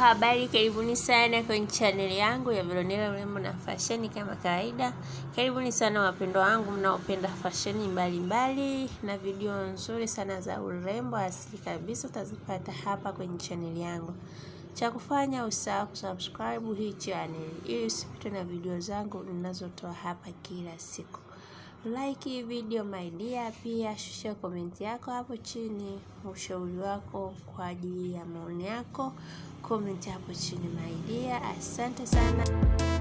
habari, karibuni sana kwenye chaneli yangu ya Veronella urembo na fasheni. Kama kawaida, karibuni sana wapendwa wangu mnaopenda fasheni mbalimbali na video nzuri sana za urembo asili kabisa, utazipata hapa kwenye chaneli yangu. Cha kufanya usahau kusubscribe hii channel ili usipitwe na video zangu ninazotoa hapa kila siku. Like hii video my dear, pia shusha komenti yako hapo chini, ushauri wako kwa ajili ya maoni yako, komenti hapo chini my dear. Asante sana.